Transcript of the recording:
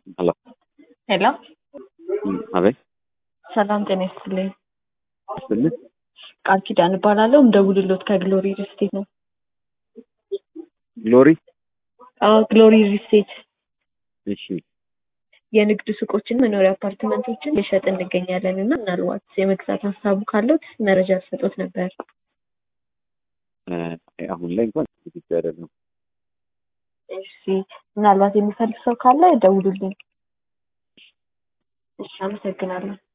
ሄሎ ሄሎ አቤት ሰላም ጤና ይስጥልኝ። ይስጥልኝ። ቃል ኪዳን እባላለሁ። እንደውልሎት ከግሎሪ ሪስቴት ነው። ግሎሪ አዎ ግሎሪ ሪስቴት እሺ የንግድ ሱቆችን፣ መኖሪያ አፓርትመንቶችን የሸጥ እንገኛለን እና ምናልባት የመግዛት ሀሳቡ ካለት መረጃ ልሰጦት ነበር። እ፣ አሁን ላይ እንኳን ዝግጁ አይደለም። እሺ ምናልባት የሚፈልግ ሰው ካለ ደውሉልኝ። እሺ አመሰግናለሁ።